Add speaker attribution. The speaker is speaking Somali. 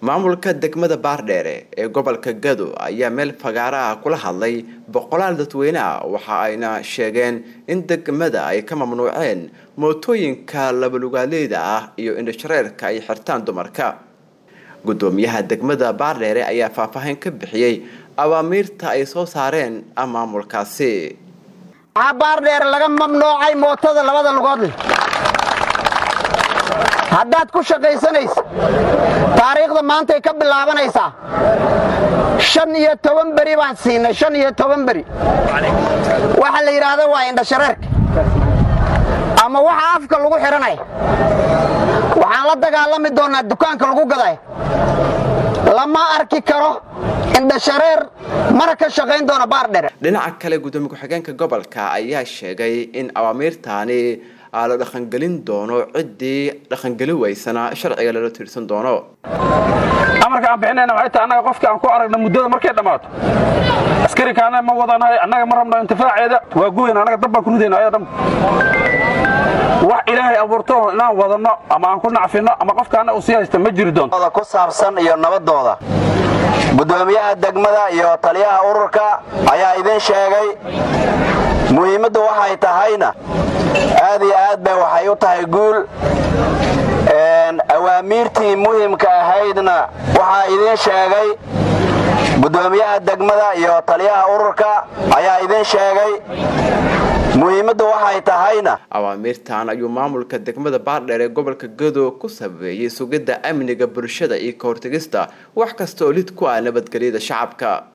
Speaker 1: maamulka degmada baardheere ee gobolka gado ayaa meel fagaara ah kula hadlay boqolaal dadweyne ah waxa ayna sheegeen in degmada ay ka mamnuuceen mootooyinka labalugaaleyda ah iyo indhashareerka ay xirtaan dumarka gudoomiyaha degmada baardheere ayaa faahfaahin ka bixiyey awaamiirta ay soo saareen maamulkaasi
Speaker 2: waxaa baardheere laga mamnuucay mootada labada lugood leh haddaad ku shaqaysanaysa taariikhda maantay ka bilaabanaysaa shan iyo toban beri baan siinay shan iyo toban beri waxa la yidhaahda waa indhashareerka ama waxa afka lagu xidhanaya waxaan la dagaalami doonnaa dukaanka lagu gaday lama arki karo indhashareer mana ka shaqayn doona baardhere
Speaker 1: dhinaca kale gudoomiye ku-xigeenka gobolka ayaa sheegay in awaamiirtaani la dhaqangelin doono ciddii dhaqangeli weysana sharciga lala tiirsan doono
Speaker 3: amarka aan bixinayna waxay tahay annaga qofka aan ku aragna muddada markay dhammaato askarikaana ma wadanahay annaga ma rabno intifaaceeda waa guweyn annaga dab baan ku ridayna ayaa dhan wax ilaahay abuurto inaan wadanno ama aan ku nacfinno ama qofkaana uu sii haysta ma jiri doonto
Speaker 2: ku saabsan iyo nabadooda gudoomiyaha degmada iyo taliyaha ururka ayaa idin sheegay muhiimaddu waxay tahayna aad iyo aad bay waxay u tahay guul awaamiirtii muhimka ahaydna waxaa idin sheegay gudoomiyaha degmada iyo taliyaha ururka ayaa idin sheegay muhiimaddu waxay tahayna
Speaker 1: awaamiirtan ayuu maamulka degmada baardheer ee gobolka gado ku sabeeyey sugidda amniga bulshada iyo ka hortegista wax kasta oo lid ku ah nabadgelyada shacabka